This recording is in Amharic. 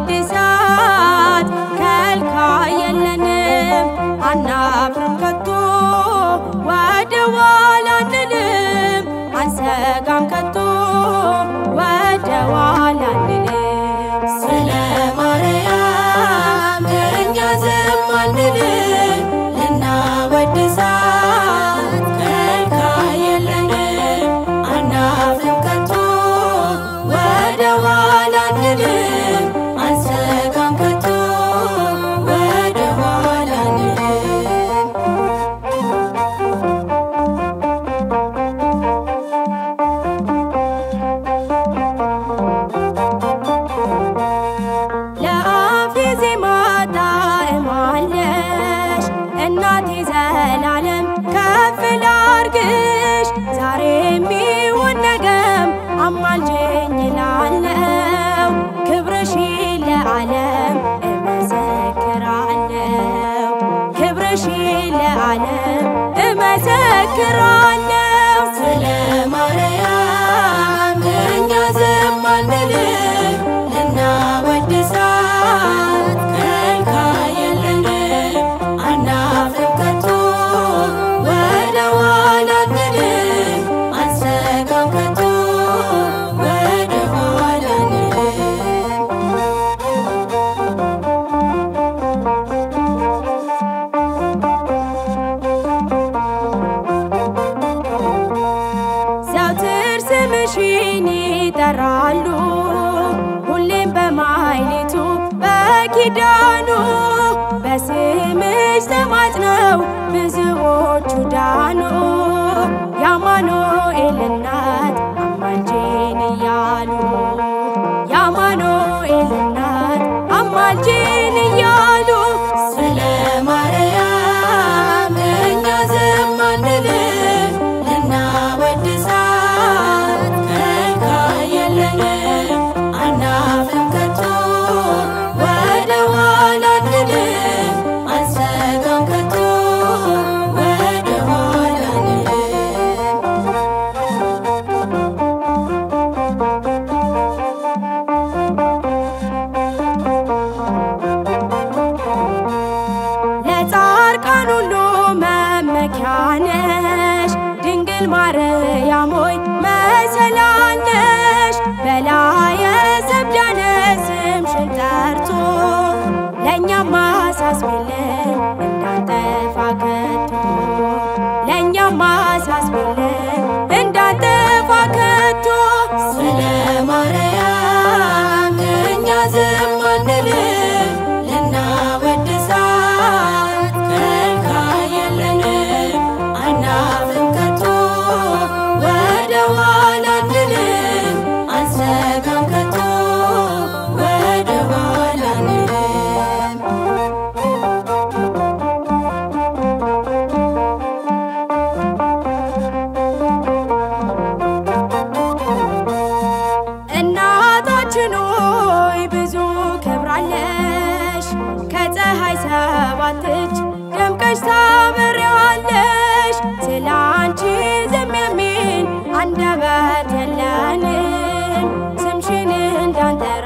እናወድሳት ከልካይ የለንም አናፍርም ከቶ ወደ ኋላ አንልም አንሰጋም ከቶ ወደ ኋላ አንልም ስለ ማርያም እኛ ዝም አንልም ልናወድሳት ከልካይ የለንም አናፍርም ከቶ ወደ ኋላ አንልም አንሰጋም ከቶ ወደ ኋላ አንልም ለአፌ ዜማ ጣዕም አለሽ እናቴ ዘላለም ከፍ ላርግሽ ዛሬ የሚሆን ነገም አማልጅኝ እላለሁ ክብርሽ ለዓለም እመሰክራለሁ ክብርሽ ለዓለም እመሰክራለሁ ስለ ማርያም እኛ ዝም አንልም ልናወድሳት ከልካይ የለንም አናፍርም ከቶ ወደ ኋላ አንልም አንሰጋም ከቶ ወደ ኋላ አንልም ዘውትር ስምሽን ይጠራሉ ሁሌም በማይሌቱ በኪዳኑ በስምሽ ተማጽነው ብዙዎቹ ዳኑ የአማኑኤል እናት አማልጄን እያሉ የአማኑኤል እናት አማልጄን እያሉ ስለ ማርያም እኛ ዝም አንልም ልናወድሳት ከልካይ የለንም አናፍርም ከቶ ወደ ኋላ አንልም አንሰጋም ከቶ ወደ ኋላ አንልም ለጻድቃን ሁሉ መመኪያ ነሽ ድንግል ማርያም ሆይ መሰላል ነሽ በላየ ሰብዳነ ስምሽን ጠርቶ ለእኛም አሳስቢልን እንዳንጠፋ ከቶ ለእኛም አሳስቢልን እንዳንጠፋ ከቶ ስለ ማርያም እኛ ዝም አንልም ልናወድሳት ከልካይ የለንም አናፍርም ከቶ ወደ ኋላ አንልም አንሰጋም ከቶ ወደ ኋላ አንልም እናታችን ሆይ ብዙ ክብር አለሽ ከፀሐይ ሰባት እጅ ደምቀሽ ታበሪዋለሽ ስለ አንቺ ዝም የሚል አንደበት የለንም ስምሽን እንዳንተ